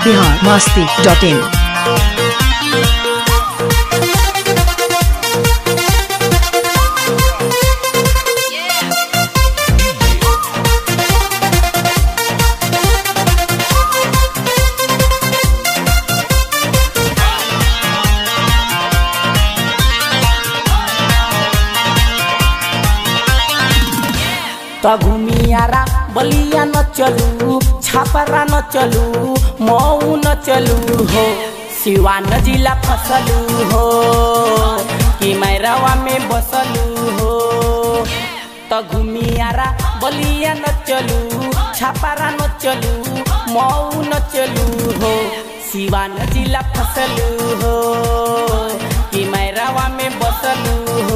Bihar Masti dot in त घुमियारा बलिया न चलू छापरा न चलू मऊ न चलू हो सिवान जिला फसलू हो कि मैरवा में बसलू हो त घुमियारा बलिया न चलू छापरा न चलू मऊ न चलू हो सिवान जिला फसलू हो कि मैरवा में बसलू हो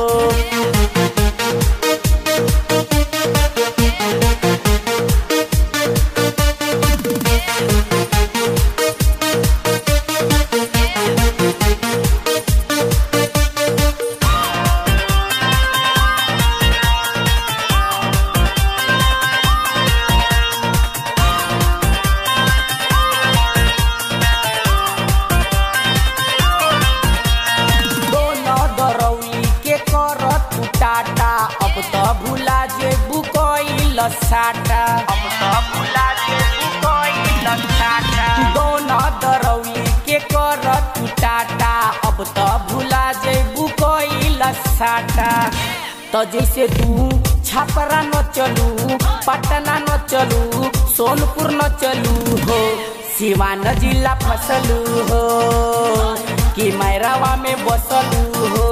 दोनों दरौली के करत टाटा अब त भुला जे बुकइल साटा अब त भुला जे बुकइल साटा दोनों दरौली के करत टाटा अब त भुला जे बुकइल साटा त जैसे तू छापरा न चलू पटना न चलू सोनपुर न चलू हो सिवान जिला फसलू हो कि मैरावा में बसलू हो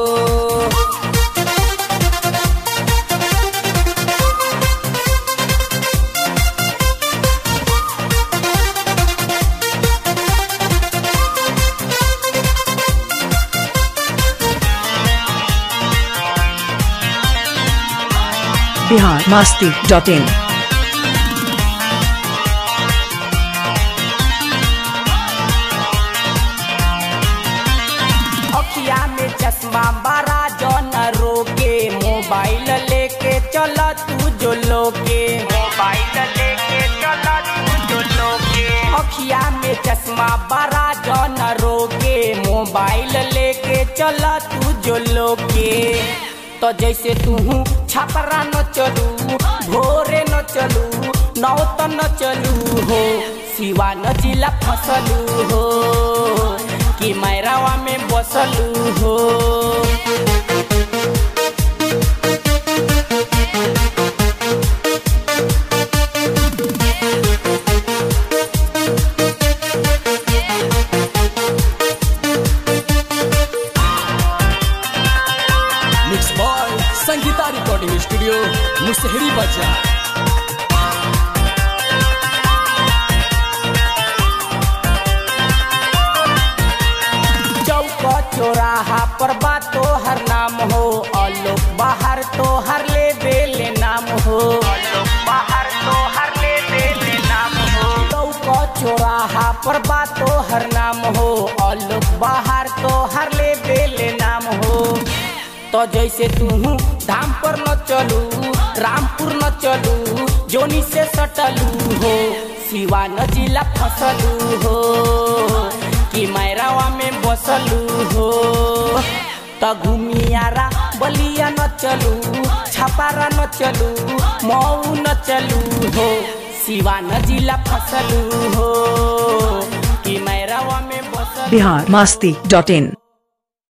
बिहार मस्ती डॉट इन अखिया में चश्मा बड़ा जन रोके मोबाइल लेके चल तू जो लोके मोबाइल लेके चल तू जो लोके अखिया में चश्मा बड़ा जन रोके मोबाइल लेके चल तू जो लोके तो जैसे तू छपरा न चलू भोरे न चलू नौत न चलू हो सिवान जिला फसलू हो कि मैरावा में बसलू हो mix boy Sangeeta recording studio Musahari बाजार चौक चौराहा पर बा तोहर नाम हो अलोक बाहर तोहर ले बेले नाम हो अलोक बाहर तोहर ले बेले नाम हो चौक चौराहा पर बा तोहर नाम हो अलोक बाहर तोहर ले बेले नाम हो तो जैसे तू धाम पर न चलू रामपुर न चलू जोनी से सटलू हो सिवान जिला फसलू हो कि मैरावा में बसलू हो त घुमियारा बलिया न चलू छपारा न चलू मऊ न चलू हो सिवान जिला फसलू हो कि मैरावा में बसलू बिहार मस्ती डॉट इन